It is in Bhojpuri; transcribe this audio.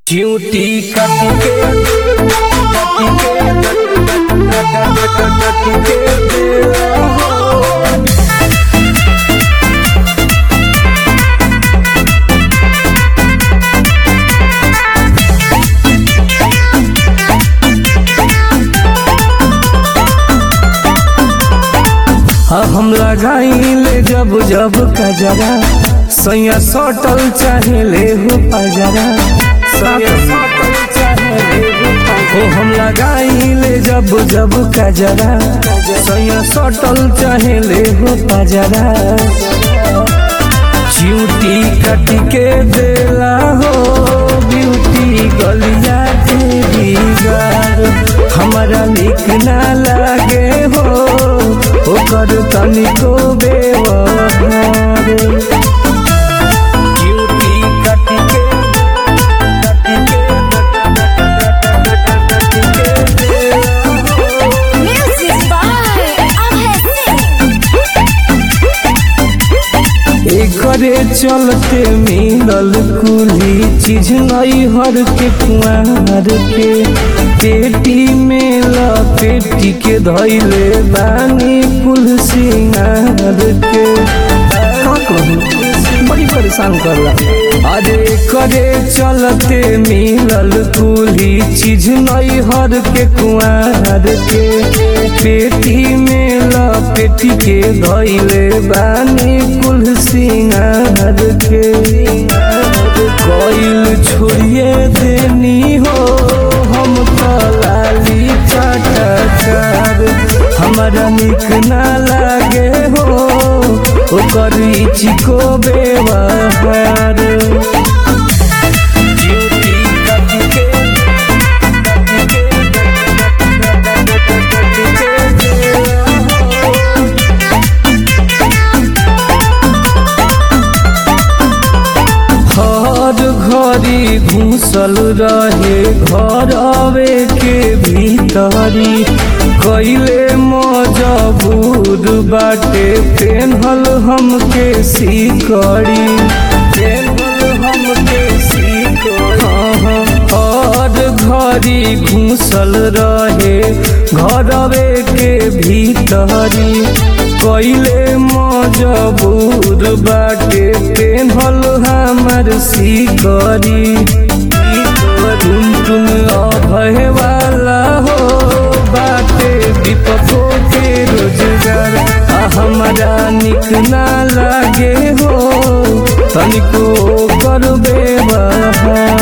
चिऊटी कट के कट के कट के देला हो हाँ हम लगाइले जब जब कजरा सैया सटल चाहे ले हो पजरा सैया सटल चाहे ले हो पजरा। ओ हम लगाइले जब जब कजरा सैया सटल चाहे ले हो पजरा चियूटी कट के देला हो ब्यूटी गलिया तेरी गार हमारा निक ना लागे हो ओकर तनिको बेवहार चियूटी कट के कट के कट के देला हो Music by Abhay Singh. एकरे चलते मिलल कुली चीज नई हर के कुआर के पेटी में लपेटी के धैले बानी कुल सिंगार के का कहूं बड़ी परेशान करला अरे करे चलते मिलल कुली चीज नई हर के कुआर के पेटी में लपेटी के धैले बानी कुल सिंगार के कोइल छोड़िए देनी हो हम तलाली चटकार हमारा निक ना लागे हो ओकर चिको बेवहार ड्यूटी कट के कट के कट के हर घड़ी घुसल रहे घर आवे के भीतरी कैले मजबूर बाटे पेन्हल हमके सीकड़ी पेन्हल हमके सीकड़ी हर घड़ी घुसल रहे घरवे के भीतरी कैले मजबूर बाटे पेन्हल हमर सीकरी टुन टुन अभय वाला हो बाटे विपको के रोजगार आ हमारा निक ना लागे हो तनिको कर बेवहार